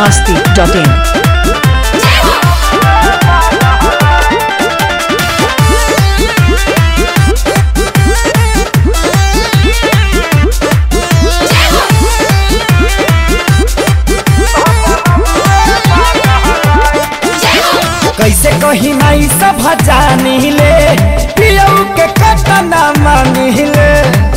masti.in. कैसे कही माई सब जानी ले पियऊ के कतना मानी ले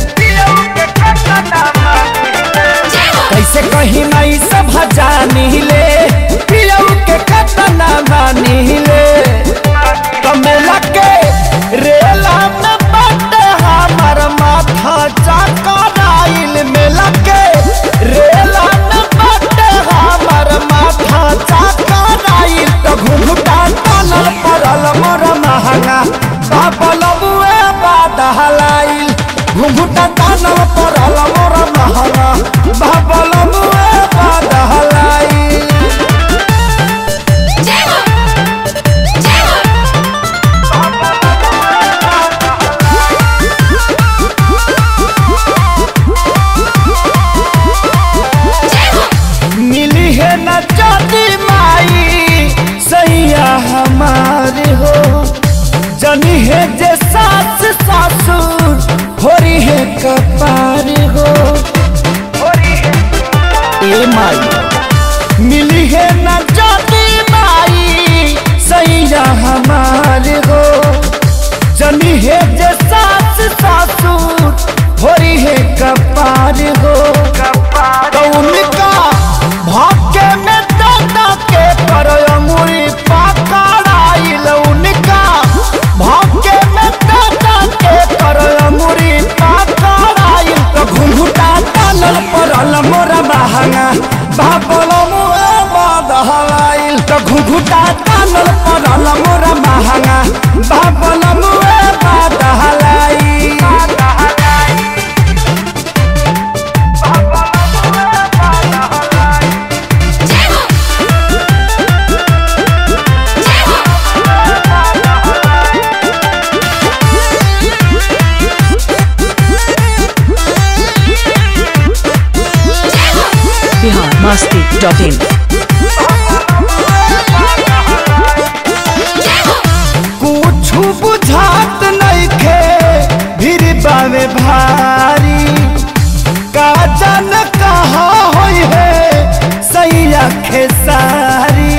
कैसे कही माई सब जानी ले पियऊ के कतना मानी ले कमेला के रेला में बट हमर माथा चकराइल मेला के रेला में बट हमर माथा चकराइल तो घुघुटा तनल पड़ल मोर महंगा बाबल बुए बाद हलाइल घुघुटा तनल पड़ल मोर महंगा बाबल बुए बाद हलाइल मिली है न जाती माई सैया हमारी हो जनी है जे सास सासुर होरी है कपारी हो ए माई मिली है न जाती माई सैया हमारी हो जनी है जे सास सासुर होरी है कपारी हो तो उनका भाग्य में दादा के पर अंगुरी पकड़ाइल उनका भाग्य में दादा के पर अंगुरी पकड़ाइल तो घुंघुटा तनल पड़ल मोरा महंगा बाबल मुए बदहलाइल तो घुंघुटा तनल पड़ल मोरा महंगा बाबल मुए बदहलाइल Bihar masti.in. कुछ बुझात नइखे भीड़ बावे भारी का जन कहा होई है सैया खेसारी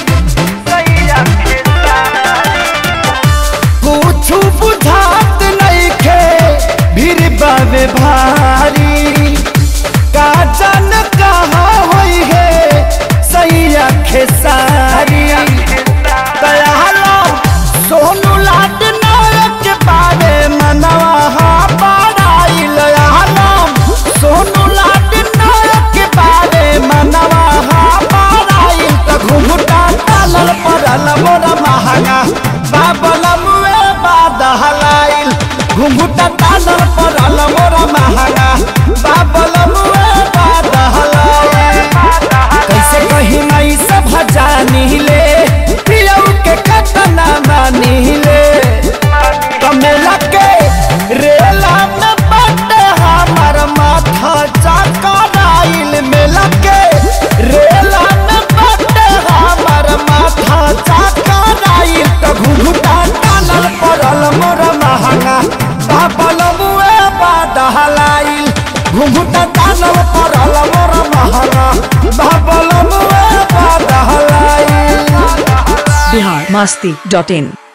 कुछ बुझात नइखे भीड़ बावे भारी का जन कहा होई है सैया खेसारी दयालो सोनू लाड नायक बारे मनवा हा पढ़ाइल आलम सोनू लाड नायक बारे मनवा हा पढ़ाइल त घुघुटा तालल पड़ल मोर महंगा बाबल मुए बाद हलाइल घुघुटा तालल पड़ल मोर महंगा बाबल मुए बाद हलाइल कैसे कही माई सब जानी ले पियऊ के कतना मानी ले कमेला के रेला में बट हमर माथा चकराइल मेला के रेला में बट हमर माथा चकराइल तो घुघुटा टानल पड़ल मोर महंगा बाबल मुए बाद हलाइल घुघुटा टानल पड़ल मोर महंगा बाबल मुए बाद हलाइल Bihar masti.in.